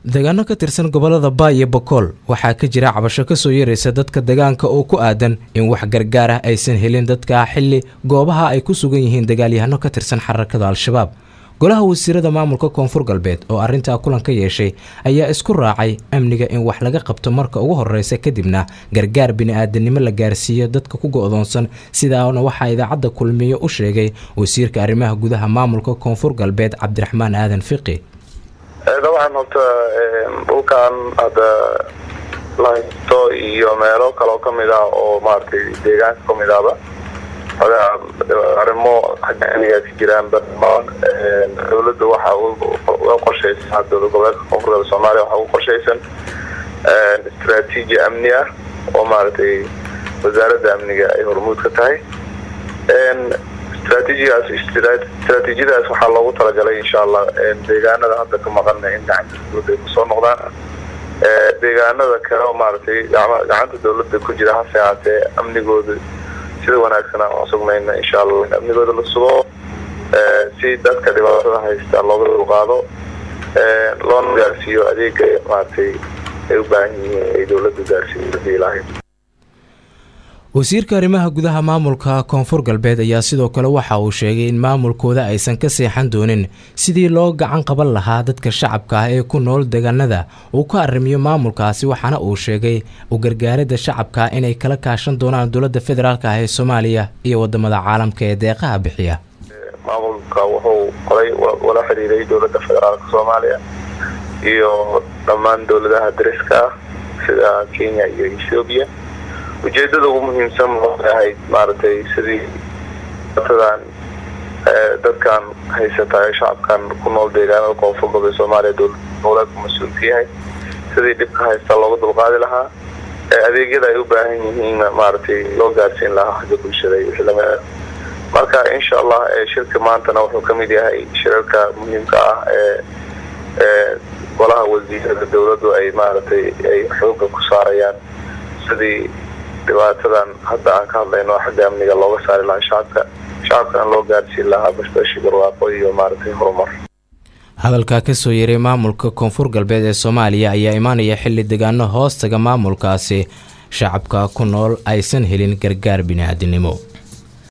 deegaano ka tirsan gobolada baa iyo bokool waxaa ka jira cabasho kasoo yaraysa dadka deegaanka oo ku aadan in wax gargaar ah aysan helin dadka xili goobaha ay ku sugan yihiin dagaalyahano ka tirsan xarakada al-shabaab golaha wasiirada maamulka koonfur galbeed oo arrintaa kulan ka yeeshay ayaa isku raacay amniga in wax laga qabto marka ugu horeysa kadibna gargaar bini-aadanimo la gaarsiiyo dadka ku go-doonsan sidaana waxaa idaacadda kulmiye u sheegay wasiirka arrimaha gudaha maamulka koonfur galbeed cabdiraxmaan aadan fiqi dabcan horta dhulkan hadda la haysto iyo meelo kaloo kamid ah oo maaragtay deegaanka kamid ahba arrimo xagga ka jiraan dowladda waxa uga qorshaysan dowlad goboleedka koonfur galbeed soomaaliya waxaa uga qorshaysan istraatiiji amni ah oo maaragtay wasaaradda amniga ay hormuud ka tahay istraatiijigaas istraatiijiyadaas waxaa loogu talagalay insha allah deegaanada hadda ka maqana in gacanta dowladda ay kusoo noqdaan deegaanada kale oo maaragtay gacanta dowladda ku jira hase haatee amnigooda sida wanaagsan aan usugnayna insha allah in amnigooda la sugo si dadka dhibaatada haysta looga dulqaado loona gaarsiiyo adeega maaragtay ay u baahan yihiin ay dowladda gaarsiiyo hadii ilaahay wasiirka arrimaha gudaha maamulka koonfur galbeed ayaa sidoo kale waxa uu sheegay in maamulkooda aysan ka seexan doonin sidii loo gacan qaban lahaa dadka shacabka ah ee ku nool deegaanada uu ka arrimiyo maamulkaasi waxaana uu sheegay u gargaaridda shacabka inay kala kaashan doonaan dowladda federaalk ah ee soomaaliya iyo wadamada caalamka ee deeqaha bixiya maamulka wuxuu qoray wala xiriiray dowladda federaalka soomaaliya iyo dhammaan dowladaha dariska ah sida kenya iyo ethoobiya ujeedada ugu muhiimsan waxay ahayd maaragtay sidii datadan dadkan haysata ee shacabkan ku nool deegaanada koonfur galbeed soomaaliya dowlad goboleedku mas-uul ka yahay sidii dhibka haysta looga dulqaadi lahaa adeegyada ay u baahan yihiin maaragtay loo gaarsiin lahaa xagga bulshada iyo wixii lamid marka insha allah shirka maantana wuxuu kamid yahay shirarka muhiimka ah ee golaha wasiirada dowladdu ay maaragtay ay xooga ku saarayaan sidii dhibaatadan hadda aan ka hadlayno xagga amniga looga saari lahaa shacabka shacabkana loo gaarsiin lahaa bashbashi barwaaqo iyo maaragtay horumar hadalkaa kasoo yeeray maamulka koonfur galbeed ee soomaaliya ayaa imaanaya xilli degaano hoostaga maamulkaasi shacabka ku nool aysan helin gargaar bini-aadinimo